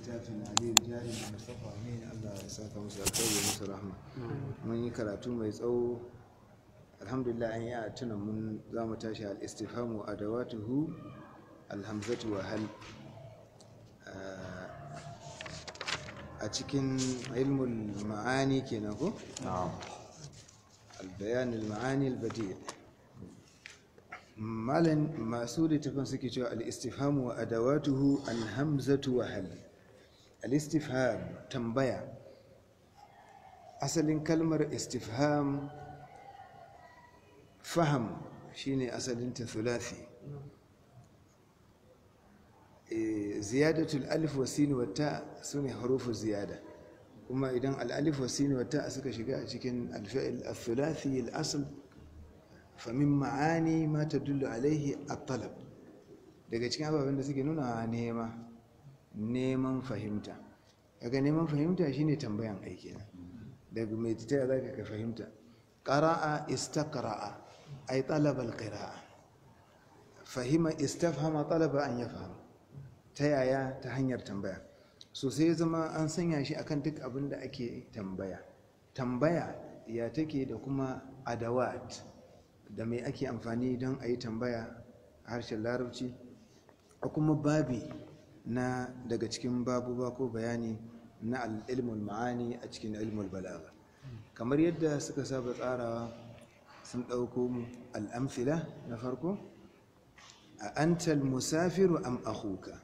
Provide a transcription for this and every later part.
littafin aliyu jari da mustapha ne allah ya saka musu alkhairi musu rahma mun yi karatu mai tsawo alhamdulillah an yi a tunan mun za mu tashi al-istifhamu adawatuhu alhamzatu wa hal a cikin ilmul ma'ani kenan ko البيان المعاني البديع مالن masu littafin suke cewa al-istifham wa adawatuhu al-hamzatu wa hal al-istifham tambaya asalin kalmar istifham faham shine asalin ta thulathi ziyadatul alif wa sin wa ta sune harufu ziyada kuma idan al-alif wa sin wa ta suka shiga a cikin al-fi'l al-thulathi al-asl famin ma'ani ma ta dullu alaihi at-talab daga cikin ababen da suke nuna nema neman fahimta daga neman fahimta shine tambayan aiki na daga mai titaya za ka fahimta qara'a istaqra'a ay talaba al-qira'a fahima istafhama talaba an yafham ta yaya ta hanyar tambaya so sai zama an sanya shi akan duk abin da ake tambaya tambaya ya take da kuma adawat da mai ake amfani don a yi tambaya a harshen larabci a kuma babi na daga cikin babuba ko bayani na al'ilmul ma'ani a cikin ilmul balaga kamar yadda suka saba tsarawa sun ɗauko mu al'amfila na farko a antal musafiru am akhuka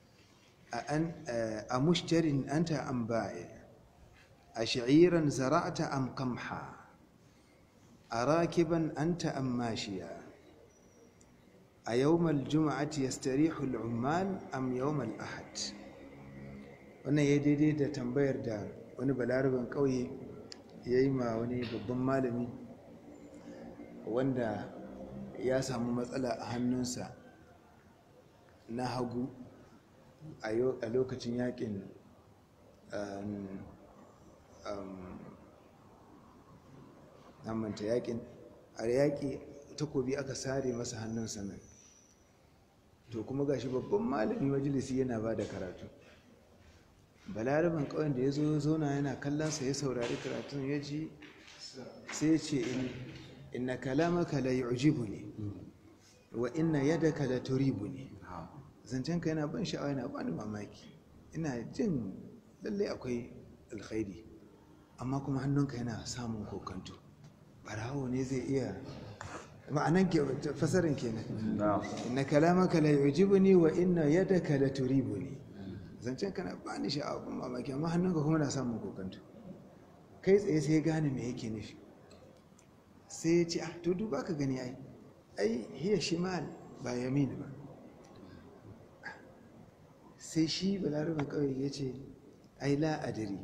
a mushtarin anta am ba'i a sha'iran zara'ata am kamha أراكبا أنت أم ماشيا أيوم الجمعة يستريح العمال أم يوم الأحد wannan ya daidai da tambayar da wani balaraban ƙauye ya yi ma wani babban malami wanda ya samu matsala a hannunsa na hagu a lokacin yakin manta yakin a yaƙi takobi aka sare masa hannun sanan to kuma gashi babban malami majalisi yana ba da karatu balaraban ƙauyen da ya zo zauna yana kallonsa ya saurari karatun ya ji sai ya ce inna kalamaka la yu'jibu ne wa inna yadaka la turibu ne zancenka yana ban sha'awa yana bani mamaki ina jin lallai akwai alkhairi amma kuma hannunka yana samun kokanto barawo ne zai iya ma'anan ke fasarin kenan inna kalamaka la yujibuni wa inna yadaka la turibuni zancen kana bani sha'awa ban mamaki amma hannunka kuma na samun kokanto kai tsaye sai gane me yake nufi sai ya ce ah to duba ka gani ai ai hiya shimal ba yamin ba sai shi balaraban kawai ya ce ai la adri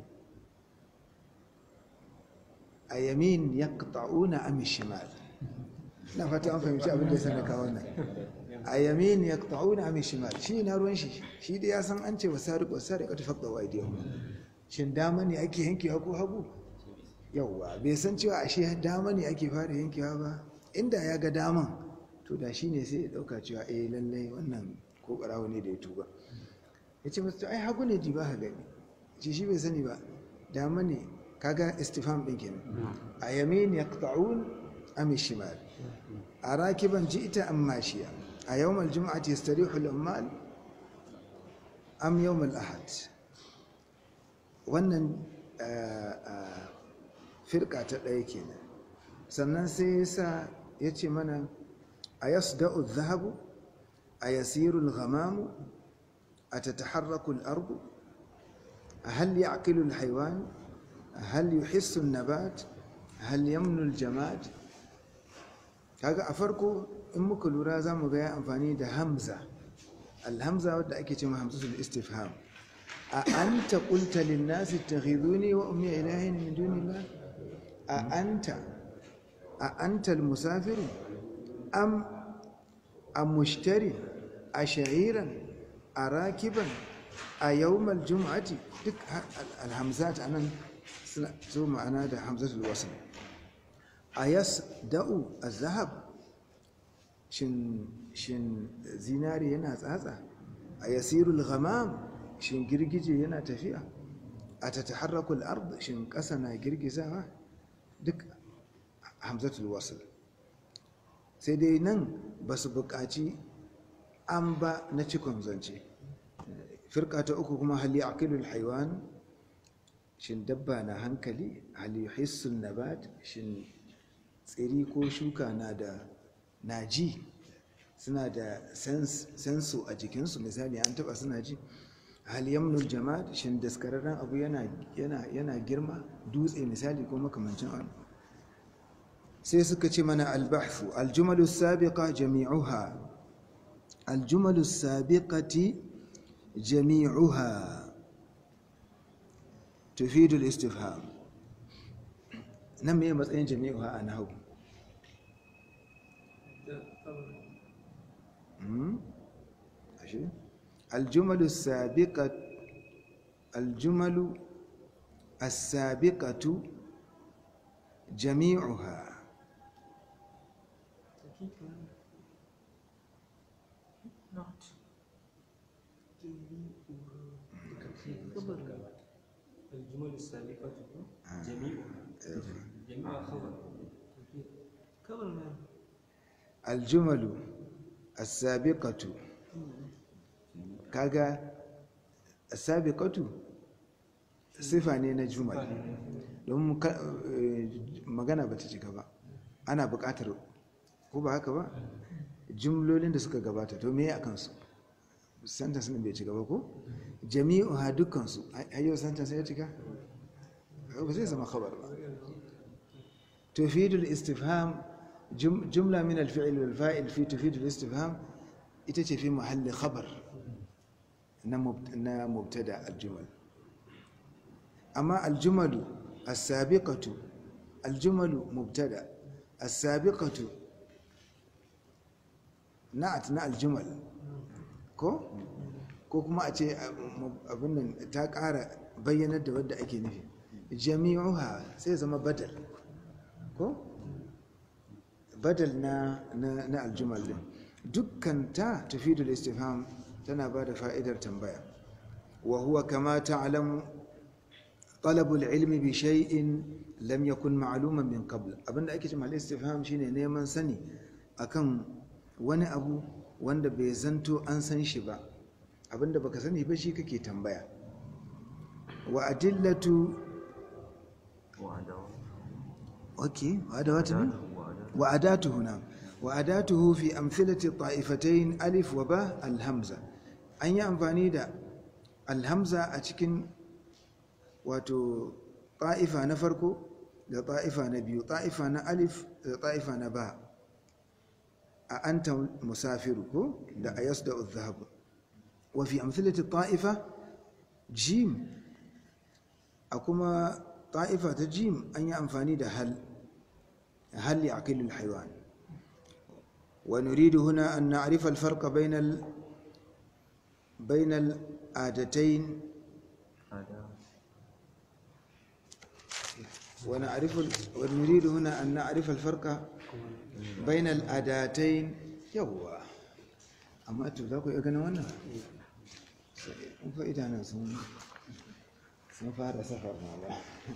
a yamin ya ƙa'una a mishimal na fata an fahimci abin da ya sani kawo nan a yamin ya ƙa'una a mishimal shi na ruwan shi shi da ya san an ce wa sari ko sari ka tafi ɗawa idiyar shin dama ne ake yankewa ko hagu yauwa bai san cewa a shi dama ne ake fara yankewa ba inda ya ga daman to da shi ne sai ya ɗauka cewa eh lallai wannan ko ɓarawo ne da ya tuba ya ce masu ai hagu ne ji ba ka gani ce shi bai sani ba dama ne kaga istifham din kenan a yamin yaqta'un am shimal a rakiban ji'ta am mashiya a yawm al-jum'ati yastarihu al-ummal am yawm al-ahad wannan firka ta ɗaya kenan sannan sai yasa yace mana ayasda'u adh-dhahabu ayasiru al-ghamamu atataharraku al-ardu هل يعقل الحيوان هل يحس النبات هل يمن الجماد kaga a farko in muka lura za mu ga ya amfani da hamza alhamza wadda ake cewa hamzatul istifham a anta qulta lin nasi ittakhiduni wa ummi ilahin min dunillah a anta a anta al musafir am am mushtari a sha'iran a rakiban a yawmal jum'ati duk alhamzat anan suna zo ma'ana da hamzatul wasl a yas da'u a zahab shin zinari yana tsatsa a yasirul ghamam shin girgije yana tafiya a ta taharrakul ard shin ƙasa na girgizawa duk hamzatul wasl sai dai nan ba su buƙaci an ba na cikon zance firka ta uku kuma hali aqilul haiwan shin dabba na hankali hali hissun nabat shin tsiri ko shuka na da naji suna da sensu a jikinsu misali an taba suna ji hal yamnul jama'at shin daskararren abu yana yana girma dutse misali ko makamancin abu sai suka ce mana albahthu aljumalu sabiqa jami'uha aljumalu sabiqati jami'uha tufidu al-istifham nan me matsayin jami'uha a nahwu الجمل السابقة الجمل السابقة جميعها الجمل السابقة جميعها جميع خبر خبر ما الجمل السابقة kaga sabiqatu sifa ne na jumal don magana bata cika ba ana buƙatar ko ba haka ba jumlolin da suka gabata to me akan su sentence din bai cika ba ko jami'u ha dukkan su ayyo sentence ya cika ba zai zama khabar ba tufidul istifham jumla min al-fi'l wal fa'il fi tufidul istifham ita ce fi mahalli khabar na mubtada aljumal amma aljumalu as-sabiqatu aljumalu mubtada as-sabiqatu na'at na aljumal ko ko kuma a ce abin nan ta ƙara bayyanar da wadda ake nufi jami'uha sai zama badal ko badal na na aljumal din dukkan ta tafidul istifham tana ba da fa'idar tambaya wa huwa kama ta'lamu talabul ilmi bi shay'in lam yakun ma'luman min qabl abinda ake cewa al-istifham shine neman sani akan wani abu wanda bai zanto an san shi ba abinda baka sani ba shi kake tambaya wa adillatu okay wa adawatu wa adatu huna wa adatuhu fi amthilati ta'ifatayn alif wa ba al-hamza an yi amfani da alhamza a cikin wato ta'ifa na farko da ta'ifa na biyu ta'ifa na alif da ta'ifa na ba a anta musafiru ko da a yasda zahabu wa fi amthilati ta'ifa jim a kuma ta'ifa ta jim an yi amfani da hal hal ya aqilul haiwan ونريد هنا أن نعرف الفرق بين ال... بين العادتين ونعرف ال... ونريد هنا أن نعرف الفرق بين الأداتين يوا أما تبدأكو يغنى وانا فإذا أنا سن سنفار سفر مالا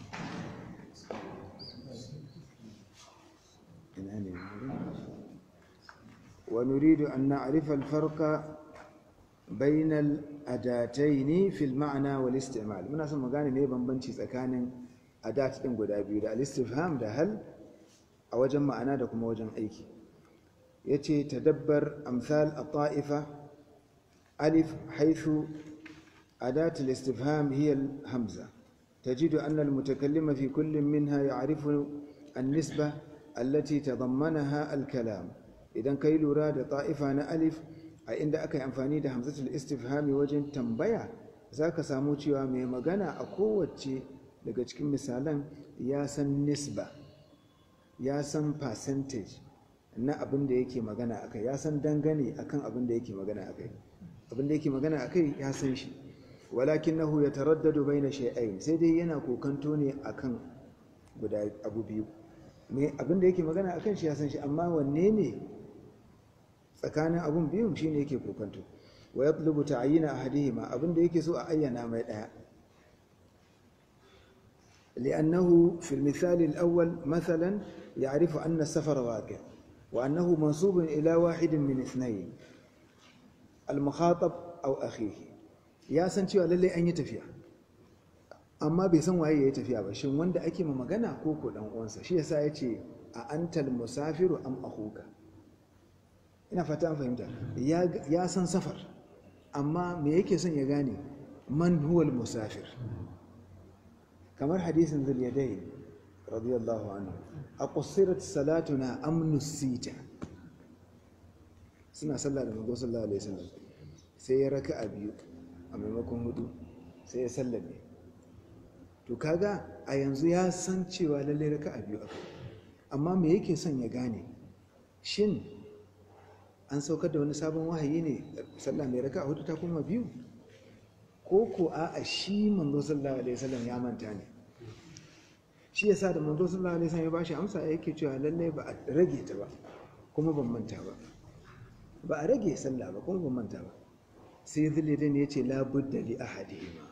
ونريد أن نعرف الفرق بين الأداتين في المعنى والاستعمال muna son magane me bambanci tsakanin adat din guda biyu da al-istifham da hal a wajen ma'ana da kuma wajen aiki yace tadabbar amsal at-ta'ifa alif haythu adat al-istifham hiya al-hamza تجد أن المتكلم في كل منها يعرف النسبة التي تضمنها الكلام idan kai lura da ta'ifa na alif a inda aka yi amfani da hamzatul istifhami wajen tambaya za ka samu cewa mai magana a kowace daga cikin misalan ya san nisba ya san percentage na abin da yake magana akai ya san dangane akan abin da yake magana akai abin da yake magana akai ya san shi walakinahu yataraddadu baina shay'ain sai dai yana kokanto ne akan guda abu biyu me abin da yake magana akan shi ya san shi amma wanne ne tsakanin abun biyun shine yake kokanto wa yatlubu ta'yina ahadihima abinda yake so a ayyana mai daya لأنه في المثال الأول مثلا يعرف أن السفر واقع وأنه منصوب إلى واحد من اثنين المخاطب أو أخيه يا san cewa lallai an yi tafiya amma bai san waye ya yi tafiya ba shin wanda ake ma magana ko ko dan uwansa shi yasa ya ce a antal musafiru am akhuka ina fata an fahimta ya san safar amma me yake son ya gane man huwal musafir kamar hadisin zuliyadai radiyallahu anhu a kusurat salatuna amnus sita suna sallah da manzo sallallahu alaihi wasallam sai ya raka a biyu a maimakon hudu sai ya sallame to kaga a yanzu ya san cewa lallai raka a biyu aka amma me yake son ya gane shin an saukar da wani sabon wahayi ne sallah mai raka a hudu ta kuma biyu ko ko a shi manzo sallallahu alaihi wasallam ya manta ne shi yasa da manzo sallallahu alaihi wasallam ya bashi amsa yake cewa lalle ba a rage ta ba kuma ban manta ba ba a rage sallah ba kuma ban manta ba sai zulidin ya ce la budda li ahadihima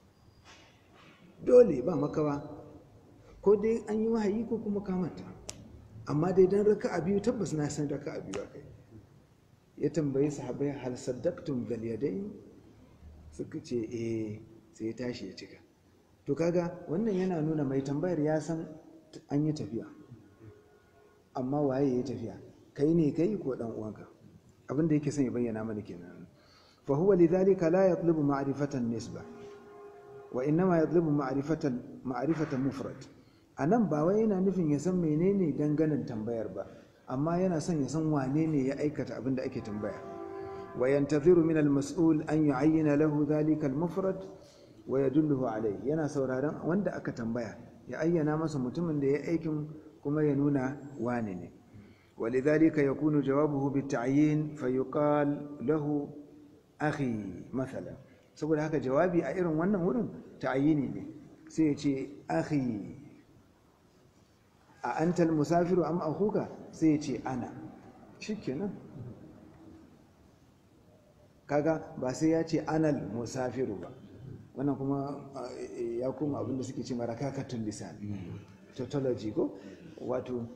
dole ba makawa ko dai an yi wahayi ko kuma ka manta amma dai dan raka'a biyu tabbas na san raka'a biyu akai ya tambayi sahabbai hal saddaqtum bil yadayn suka ce eh sai ya tashi ya cika to kaga wannan yana nuna mai tambayar ya san an yi tafiya amma waye ya tafiya kai ne kai ko dan uwanka abin da yake son ya bayyana mana kenan fa huwa lidhalika la yatlubu ma'rifatan nisba wa innama yatlubu ma'rifatan ma'rifatan mufrad anan ba wai yana nufin ya san menene danganan tambayar ba amma yana son ya san wane ne ya aikata abin da ake tambaya وينتظر من المسؤول أن يعين له ذلك المفرد ويدله عليه yana sauraron wanda aka tambaya ya ayyana masa mutumin da ya aikin kuma ya nuna wane ne ولذلك يكون جوابه بالتعيين فيقال له أخي مثلا saboda haka jawabi a irin wannan wurin ta'ayini ne sai ya ce akhi a antal musafiru am akhuka sai ya ce ana shikenan kaga ba sai ya ce anal musafiru ba wannan kuma ya kuma abinda suke ce mara kakatun lisan tautology ko wato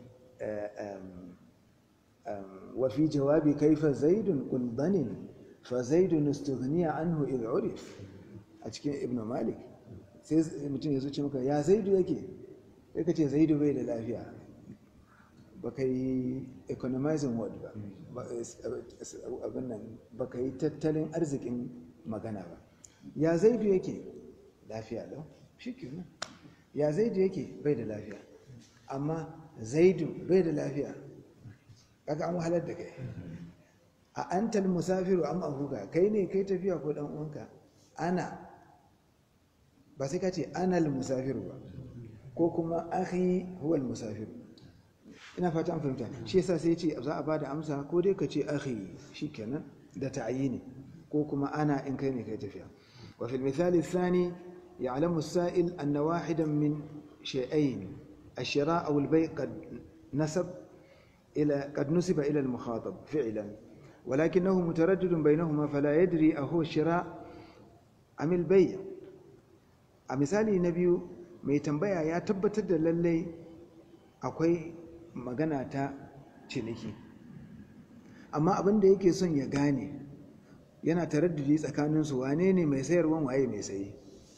wafi jawabi kaifa zaidun ƙulbanin fa zaidun istughniya anhu idh urif a cikin ibn malik sai mutum ya zuci maka ya zaidu yake sai ka ce zaidu bai da lafiya ba ka yi economizing word ba abin nan ba ka yi tattalin arzikin magana ba ya zaidu yake lafiya lau shi kenan ya zaidu yake bai da lafiya amma zaidu bai da lafiya kaga an wahalar da kai a antal musafiru am ahuka kai ne kai tafiya ko dan uwanka ana ba sai ka ce anal musafiru ba ko kuma akhi huwal musafiru ina fata an fahimta shi yasa sai ce za a bada amsa ko dai ka ce akhi shikenan da ta'yini ko kuma ana in kai ne kai tafiya wa fil misal athani ya'lamu as-sa'il anna wahidan min shay'ain ash-shira' aw al-bay' qad nasab ila qad nusiba ila al-mukhatab fi'lan ولكنه متردد بينهما فلا يدري أهو الشراء أم البيع a misali na biyu mai tambaya ya tabbatar da lallai akwai magana ta ciniki amma abin da yake son ya gane yana taraddudi tsakaninsu wane ne mai sayarwan waye mai sayi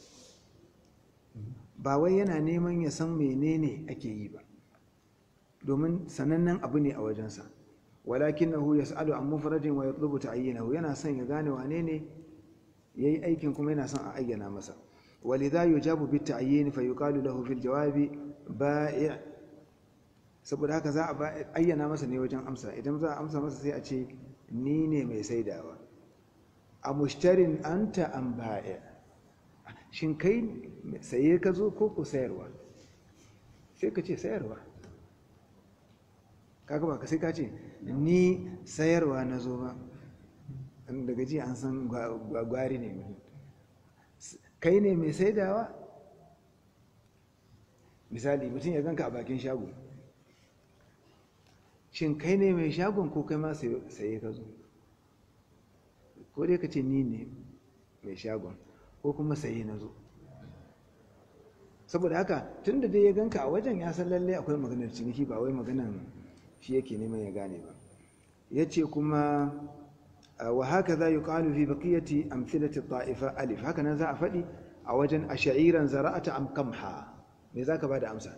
ba wai yana neman ya san menene ake yi ba domin sanannen abu ne a wajensa walakinahu yas'alu an mufradin wa yatlubu ta'ayyinahu yana son ya gane wane ne yayi aikin kuma yana son a ayyana masa ولذا يجاب بالتعيين فيقال له في الجواب بائع saboda haka za a ayyana masa ne wajen amsa idan za a amsa masa sai a ce ni ne mai saidawa a mushtarin anta an ba'i shin kai saye ka zo ko ku sayarwa sai ka ce sayarwa kaga ba ka sai ka ce ni sayarwa na zo ba daga ji an san gwagwari ne mutum kai ne mai saidawa misali mutum ya ganka a bakin shago shin kai ne mai shagon ko kai ma saye ka zo ko dai ka ce ni ne mai shagon ko kuma sayi na zo saboda haka tun da dai ya ganka a wajen ya san lallai akwai maganar ciniki ba wai maganar shi yake neman ya gane ba ya ce kuma wa haka za yi ƙalu fi baƙiyati amfilati ta'ifa alif haka nan za a faɗi a wajen a sha'iran zara'ata am kamha me za ka ba da amsa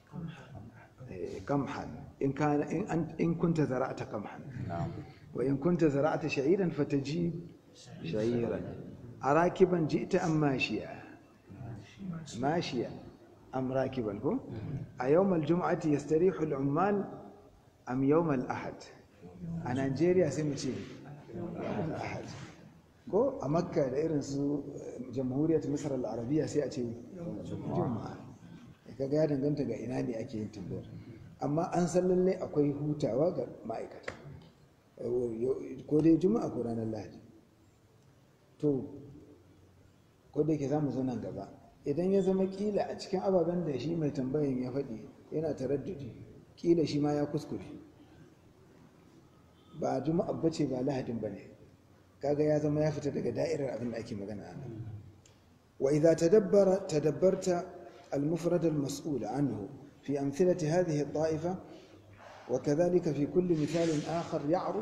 kamhan in kunta zara'ata kamhan wa in kunta zara'ata sha'iran fataji sha'iran a rakiban ji ita an mashiya mashiya am rakiban ko a yawmal juma'ati yastarihu al-ummal am yawmal ahad a Najeriya sai mu ce yawmal ahad ko a makka da irin su jamhuriyar misar al-arabiya sai a ce juma'a kaga ya danganta ga ina ne ake yin tambayar amma an san lalle akwai hutawa ga ma'aikata ko dai juma'a ko ranar lahadi to ko da yake za mu zo nan gaba idan ya zama kila a cikin ababen da shi mai tambayin ya faɗi yana taraddudi kila shi ma ya kuskure ba juma'a bace ba lahadin ba ne kaga ya zama ya fita daga da'irar abin da ake magana a nan wa idza tadabbara tadabbarta al-mufrad al-mas'ul anhu fi amthilati hadhihi at-ta'ifa wa kadhalika fi kulli mithal akhar ya'rud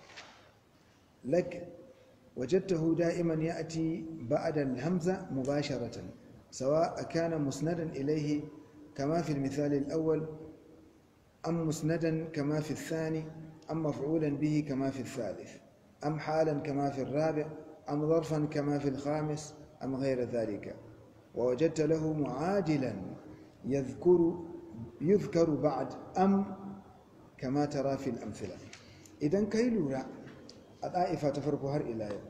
lak وجدته دائما يأتي بعد الهمزة مباشرة سواء كان مسندا إليه كما في المثال الأول أم مسندا كما في الثاني أم مفعولا به كما في الثالث أم حالا كما في الرابع أم ظرفا كما في الخامس أم غير ذلك ووجدت له معادلا يذكر يذكر بعد أم كما ترى في الأمثلة إذا كيلورا الطائفة تفرق هر إلى يوم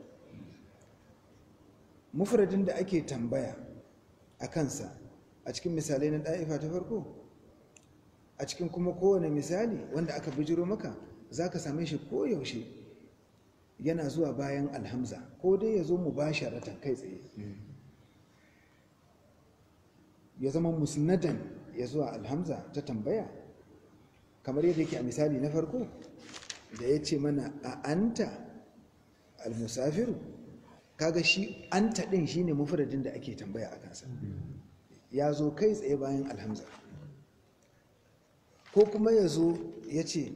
مفرد da ake tambaya a kansa a cikin misalai na ɗa'ifa ta farko a cikin kuma kowane misali wanda aka bijiro maka za ka same shi koyaushe yana zuwa bayan alhamza ko dai ya zo mu ba sharatan kai tsaye ya zama musnadan ya zuwa alhamza ta tambaya kamar yadda yake a misali na farko da ya ce mana a anta almusafiru kaga shi anta ɗin shine mufradin da ake tambaya a kansa ya zo kai tsaye bayan alhamza ko kuma ya zo ya ce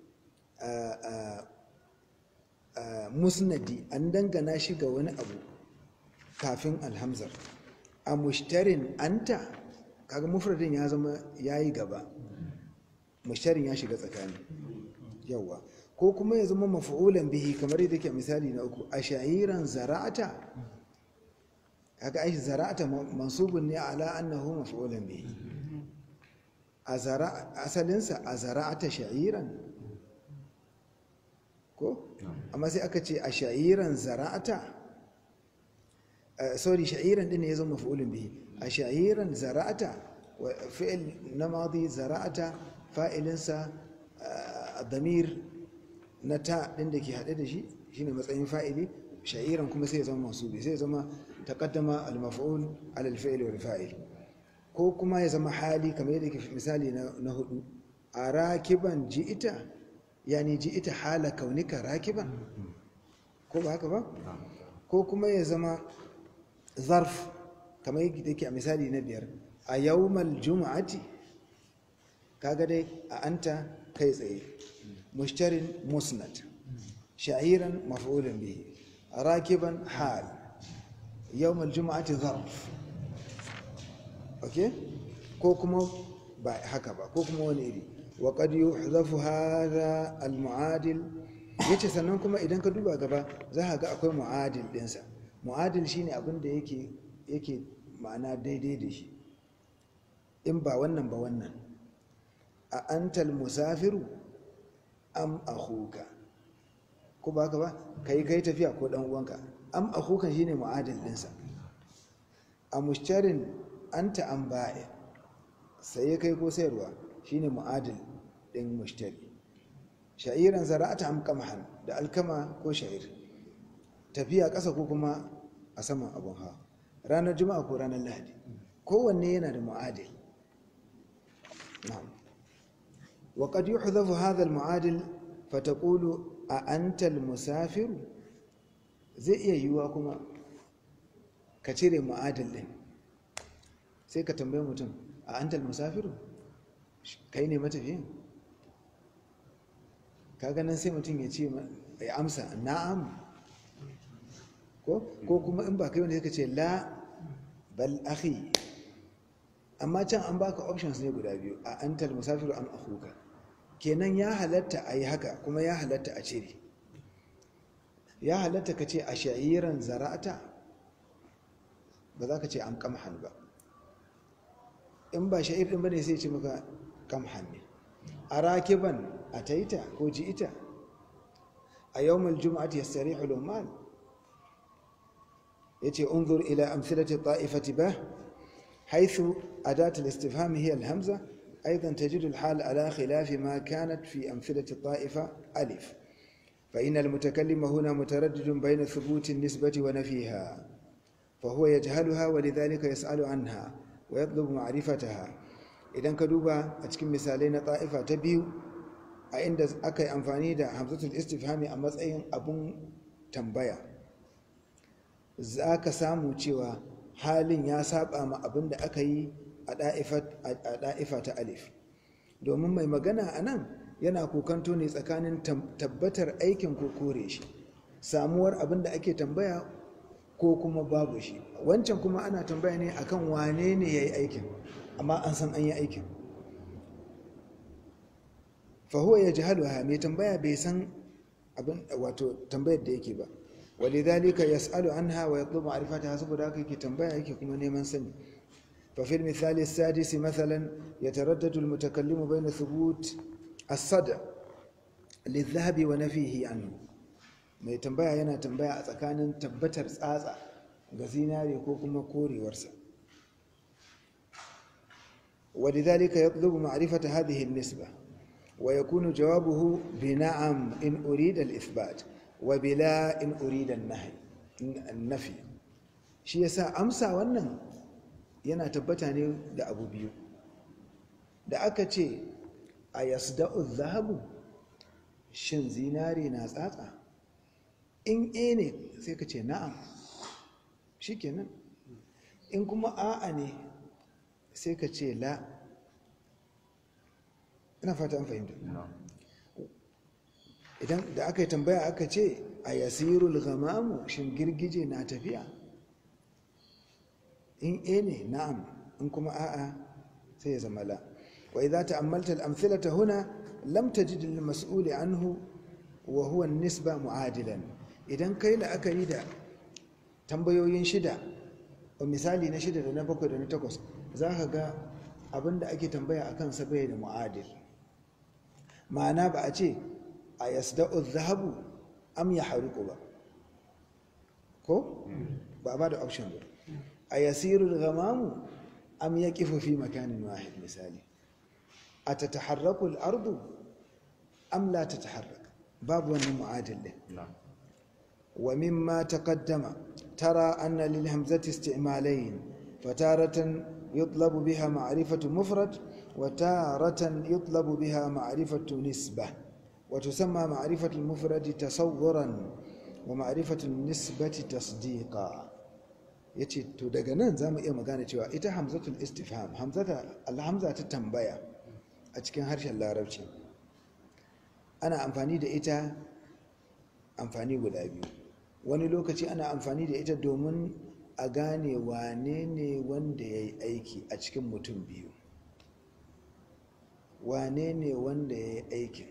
musnadi an dangana shi ga wani abu kafin alhamzar a mushtarin anta kaga mufradin ya zama ya yi gaba mushtarin ya shiga tsakani yawa ko kuma ya zama mafu'ulan bihi kamar yadda ke misali na uku a shahiran zara'ata kaga ai zara'ata mansubun ne ala annahu mafu'ulan bihi a zara asalinsa a zara'ata sha'iran ko amma sai aka ce a sha'iran zara'ata sorry sha'iran din ne ya zama mafu'ulan bihi a sha'iran zara'ata fi'il na madi zara'ata fa'ilinsa damir na ta ɗin da ke haɗe da shi shine matsayin fa'ili sha'iran kuma sai ya zama masubi sai ya zama taqaddama al-maf'ul ala al-fi'l wal fa'il ko kuma ya zama hali kamar yadda ke misali na hudu a rakiban ji'ita yani ji'ita hala kaunika rakiban ko ba haka ba ko kuma ya zama zarf kamar yadda ke a misali na biyar a yawmal juma'ati kaga dai a anta kai tsaye mushtarin musnad sha'iran maf'ulun bihi rakiban hal yawmal juma'ati zarf okay ko kuma ba haka ba ko kuma wani iri wa qad yuhzafu hadha al mu'adil yace sannan kuma idan ka duba gaba za ka ga akwai mu'adil dinsa mu'adil shine abin da yake yake ma'ana daidai da shi in ba wannan ba wannan a antal musafiru am akhuka ko ba ka ba kai kai tafiya ko dan uwanka am akhukan shine mu'adil dinsa a mushtarin anta an ba'i sai kai ko sayarwa shine mu'adil din mushtari sha'iran zara'ata am qamhan da alkama ko sha'ir tafiya ƙasa ko kuma a saman abun hawa ranar juma'a ko ranar lahadi kowanne yana da mu'adil na'am wa qad yuhdhafu hadha al-mu'adil fataqulu a anta al-musafir zai iya yiwuwa kuma ka cire ma'adal din sai ka tambaye mutum a antal musafiru kai ne matafiyin ka ganin sai mutum ya ce ya amsa na'am ko ko kuma in ba kai wanda suka ce la bal akhi amma can an baka options ne guda biyu a antal musafiru am akhuka kenan ya halatta a yi haka kuma ya halatta a cire ya halatta ka ce a sha'iran zara'ata ba za ka ce am kamhan ba in ba sha'ir din bane sai ce maka kamhan ne a rakiban a taita ko ji ita a yawmul juma'ati yastarihu lumal yace unzur ila amthilati ta'ifati ba haythu adat al-istifham hiya al-hamza aidan tajidu al-hal ala khilaf ma kanat fi amthilati ta'ifa alif فإن المتكلم هنا متردد بين ثبوت النسبة ونفيها فهو يجهلها ولذلك يسأل عنها ويطلب معرفتها idan ka duba a cikin misalai na ta'ifa ta biyu a inda aka yi amfani da hamzatul istifhami a matsayin abun tambaya za ka samu cewa halin ya saba ma abin da aka yi a ɗa'ifa ta alif domin mai magana a nan yana kokanto ne tsakanin tabbatar aikin ko kore shi samuwar abin da ake tambaya ko kuma babu shi wancan kuma ana tambaya ne akan wane ne ya yi aikin amma an san an yi aikin fahuwa ya ji haluwa mai tambaya bai san abin wato tambayar da yake ba ولذلك يسأل عنها ويطلب معرفتها saboda haka yake tambaya yake kuma neman sani ففي المثال السادس مثلا يتردد المتكلم بين ثبوت الصدع للذهب ونفيه عنه mai tambaya yana tambaya a tsakanin tabbatar tsatsa ga zinare ko kuma korewarsa ولذلك يطلب معرفة هذه النسبة ويكون جوابه بنعم إن أريد الإثبات وبلا إن أريد النهي النفي shi yasa amsa wannan yana tabbata ne da abu biyu da aka ce a yasda'u zahabu shin zinare na tsatsa in e ne sai ka ce na'am shikenan in kuma a'a ne sai ka ce la ina fata an fahimta idan da aka yi tambaya aka ce a yasirul ghamamu shin girgije na tafiya in e ne na'am in kuma a'a sai ya zama la wa idza ta'ammalta al-amthilata huna lam tajid al-mas'ul anhu wa huwa an-nisba mu'adilan idan kai la'akari da tambayoyin shida o misali na shida da na bakwai da na takwas zaka ga abinda ake tambaya akan sa bai da mu'adil ma'ana ba a ce a yasda'u zahabu am ya haruku ba ko ba ba da option ba a yasiru gamamu am ya kifu fi makanin wahid misali a ta taharraku al'ardu am la ta taharrak babu wannan mu'adil din wa mimma taqaddama tara anna lil hamzati isti'malayn fataratan yutlabu biha ma'rifatu mufrad wa taratan yutlabu biha ma'rifatu nisbah وتسمى معرفة المفرد تصورا ومعرفة النسبة تصديقا yace to daga nan zamu iya magana cewa ita hamzatul istifham hamzata alhamza ta tambaya a cikin harshen larabci ana amfani da ita amfani guda biyu wani lokaci ana amfani da ita domin a gane wane ne wanda ya yi aiki a cikin mutum biyu wane ne wanda ya yi aikin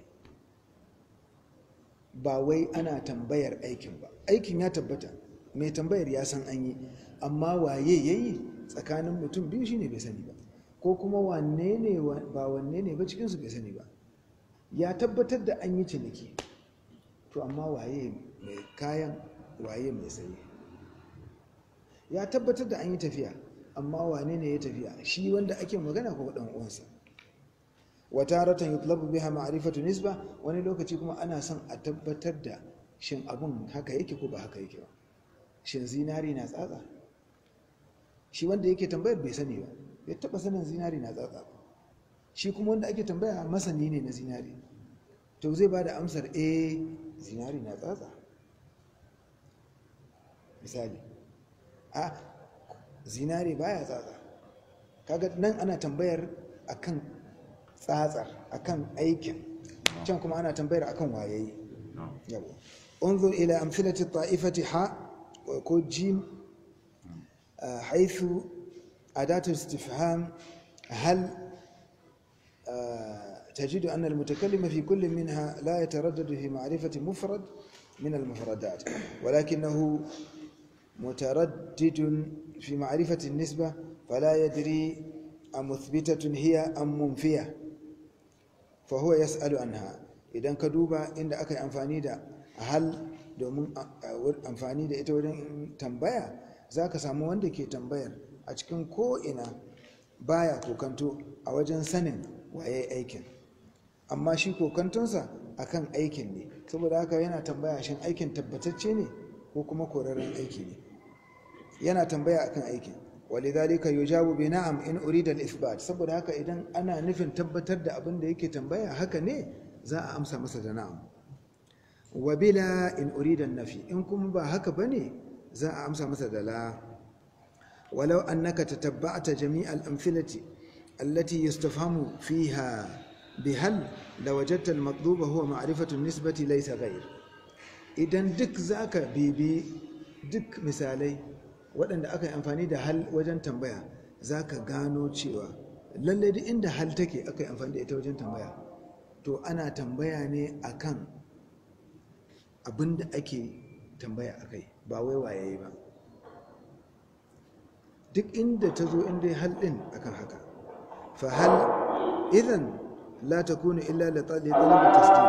ba wai ana tambayar aikin ba aikin ya tabbata mai tambayar ya san an yi amma waye ya yi tsakanin mutum biyu shine bai sani ba ko kuma wanne ne ba wanne ne ba cikinsu bai sani ba ya tabbatar da an yi ciniki to amma waye mai kayan waye mai saye ya tabbatar da an yi tafiya amma wane ne ya tafiya shi wanda ake magana ko dan uwansa wataratan yutlabu biha ma'rifatu nisba wani lokaci kuma ana son a tabbatar da shin abun haka yake ko ba haka yake ba shin zinari na tsatsa shi wanda yake tambayar bai sani ba bai taba sanin zinari na tsatsa ba shi kuma wanda ake tambaya masani ne na zinari to zai ba da amsar eh zinari na tsatsa misali a zinare baya tsatsa kaga nan ana tambayar akan tsatsar akan aikin can kuma ana tambayar akan wayayi yawa انظر إلى أمثلة الطائفة حاء وكود جيم آه، حيث أداة الاستفهام هل آه، تجد أن المتكلم في كل منها لا يتردد في معرفة مفرد من المفردات ولكنه متردد في معرفة النسبة فلا يدري أمثبتة هي أم منفية فهو يسأل عنها idan ka duba inda aka yi amfani da hal domin amfani da ita wajen tambaya za ka samu wanda ke tambayar a cikin ko'ina baya kokanto a wajen sanin waye aikin amma shi kokantonsa akan aikin ne saboda haka yana tambaya shin aikin tabbatacce ne ko kuma korarren aiki ne yana tambaya akan aikin walidhalika yujabu bi na'am in urida al-ithbat saboda haka idan ana nufin tabbatar da abin da yake tambaya haka ne za a amsa masa da na'am wa bila in urida nafi in kuma ba haka bane za a amsa masa da la walau annaka tatabba'ta jami'al amthilati allati yustafhamu fiha bihal lawajadta al-matluba huwa ma'rifatu an-nisbati laysa ghayr idan duk zaka bibi duk misalai waɗanda aka yi amfani da hal wajen tambaya zaka gano cewa lalle duk inda hal take aka yi amfani da ita wajen tambaya to ana tambaya ne akan abin da ake tambaya akai ba wai waye ba duk inda ta zo inda hal ɗin akan haka fa hal idan la takunu illa li talabi tasdiq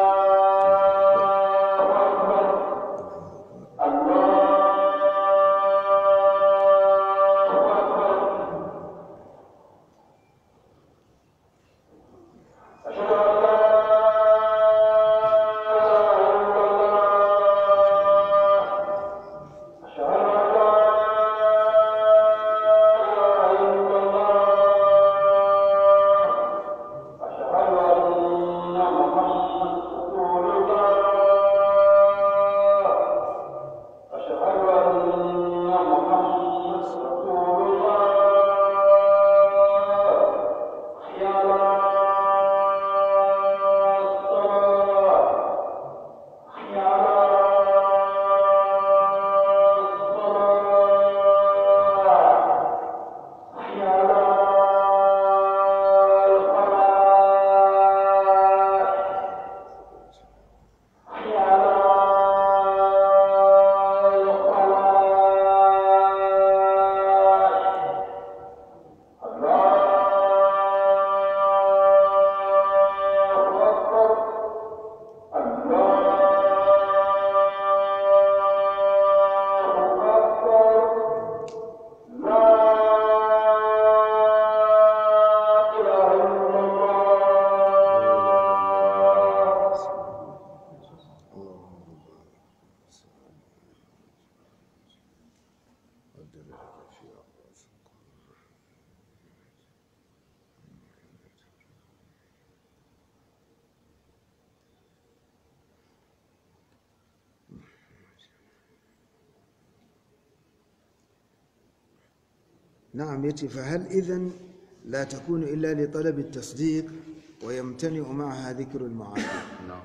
نعم يتي فهل إذن لا تكون إلا لطلب التصديق ويمتنع معها ذكر المعارض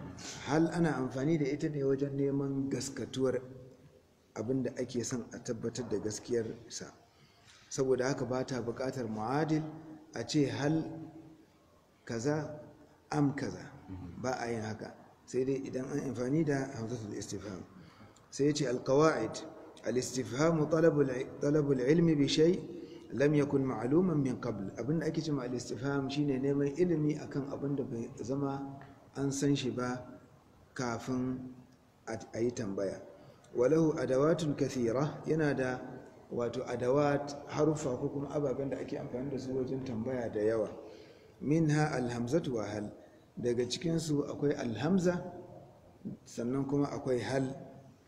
هل أنا أنفاني da ita ne wajen neman gaskatuwar abinda ake son a tabbatar da gaskiyar sa saboda haka ba ta buƙatar mu'adil a ce hal kaza am kaza ba a yin haka sai dai idan an amfani da hamzatul istifham sai ya ce alqawaid al-istifham talabul ilmi bi shay' lam yakun ma'luman min qabl abinda ake cewa al-istifham shine neman ilimi akan abinda bai zama an san shi ba kafin a yi tambaya walahu adawatun kathira yana da wato adawat harufa ko kuma ababen da ake amfani da su wajen tambaya da yawa minha alhamzatu wa hal daga cikin su akwai alhamza sannan kuma akwai hal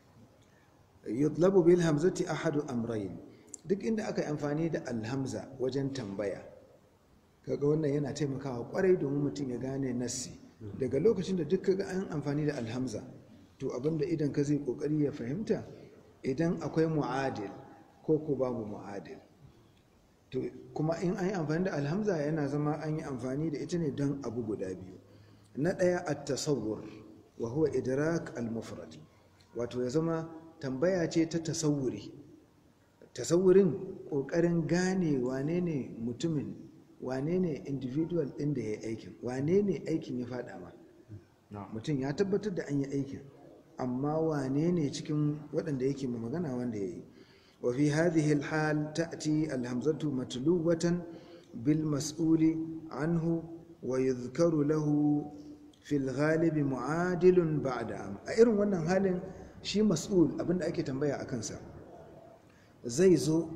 yutlabu bil hamzati ahadu amrayn duk inda aka yi amfani da alhamza wajen tambaya kaga wannan yana taimakawa kwarai domin mutum ya gane nassi daga lokacin da duk kaga an amfani da alhamza to abinda idan ka zai kokari ya fahimta idan akwai mu'adil ko ko babu mu'adil to kuma in an yi amfani da alhamza yana zama an yi amfani da ita ne don abu guda biyu na ɗaya a tasawur wa huwa idrak al-mufrad wato ya zama tambaya ce ta tasawuri tasawurin ƙoƙarin gane wane ne mutumin wane ne individual ɗin da ya yi aikin wane ne aikin ya faɗa ma mutum ya tabbatar da an yi aikin amma wane ne cikin waɗanda yake ma magana wanda ya yi wa fi hadhihi alhal ta'ti alhamzatu matluwatan bil mas'uli anhu wa yuzkaru lahu fil ghalibi mu'adilun ba'da a irin wannan halin shi mas'ul abinda ake tambaya a kansa zai zo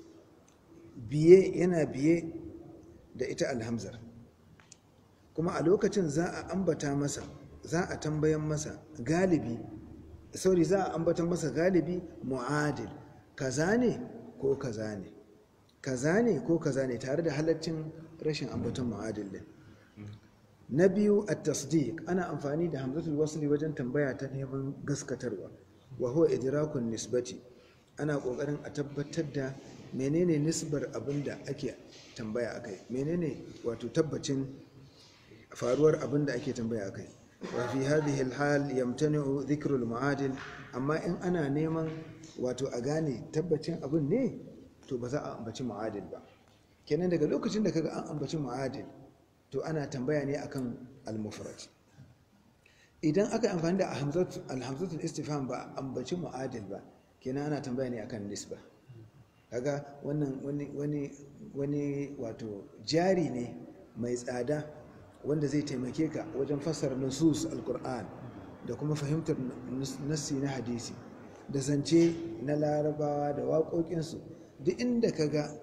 biye yana biye da ita alhamzar kuma a lokacin za a ambata masa za a tambayan masa galibi sauri za a ambatan masa galibi mu'adil kaza ne ko kaza ne kaza ne ko kaza ne tare da halaccin rashin ambatan mu'adil din na biyu a tasdiq ana amfani da hamzatul wasli wajen tambaya ta neman gaskatarwa wa huwa idrakun nisbati ana kokarin a tabbatar da menene nisbar abin da ake tambaya akai menene wato tabbacin faruwar abin da ake tambaya akai wa fi hadhihi alhal yamtani'u dhikru almu'adil amma in ana neman wato a gane tabbacin abin ne to ba za a ambaci mu'adil ba kenan daga lokacin da kaga an ambaci mu'adil to ana tambaya ne akan al-mufrad idan aka amfani da alhamzatul istifham ba ambaci mu'adil ba kenan ana tambaya ne akan nisba kaga wannan wani wani wani wato jari ne mai tsada wanda zai taimake ka wajen fassara nusus alquran da kuma fahimtar nassi na hadisi da zance na larabawa da waƙoƙinsu duk inda kaga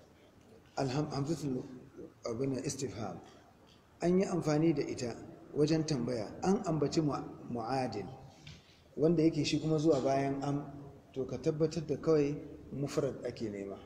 alhamzatul abin istifham an yi amfani da ita wajen tambaya an ambaci mu'adil wanda yake shi kuma zuwa bayan am to ka tabbatar da kawai mufrad ake nema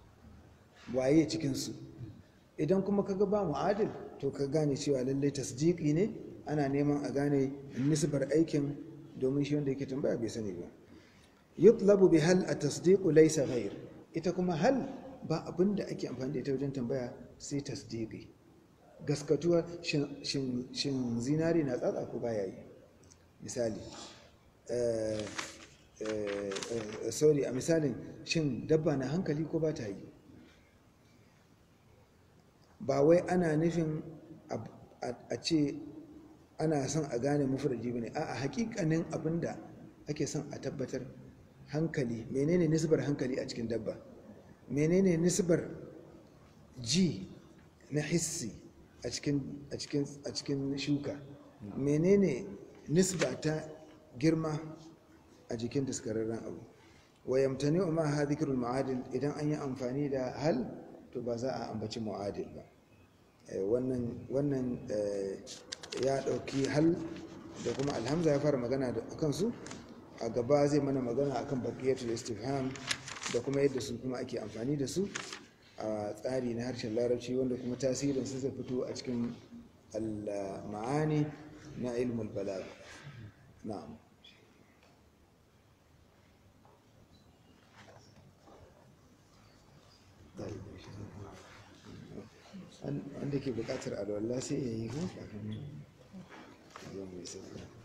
waye cikinsu idan kuma ka ga ba mu'adil to ka gane cewa lallai tasdiki ne ana neman a gane nisbar aikin domin shi wanda yake tambaya bai sani ba yutlabu bi hal at-tasdiqu laysa ghayr ita kuma hal ba abinda ake amfani da ita wajen tambaya sai tasdiqi gaskatuwa shin zinari na tsatsa ko baya yi misali sorry a misalin shin dabba na hankali ko ba ta yi ba wai ana nufin a ce ana son a gane mufurji ba ne a hakikanin abinda ake son a tabbatar hankali menene nisbar hankali a cikin dabba menene nisbar ji na hissi a cikin shuka menene nisba ta girma a jikin daskararren abu wa yamtani ma ha zikirul mu'adil idan an yi amfani da hal to ba za a ambaci mu'adil ba wannan ya dauki hal da kuma alhamza ya fara magana da kansu a gaba zai mana magana akan baqiyatul istifham da kuma yadda su kuma ake amfani da su a tsari na harshen larabci wanda kuma tasirin su zai fito a cikin al-ma'ani na ilmul balagh na'am wanda ke bukatar alwallah sai ya yi ko kafin mai sai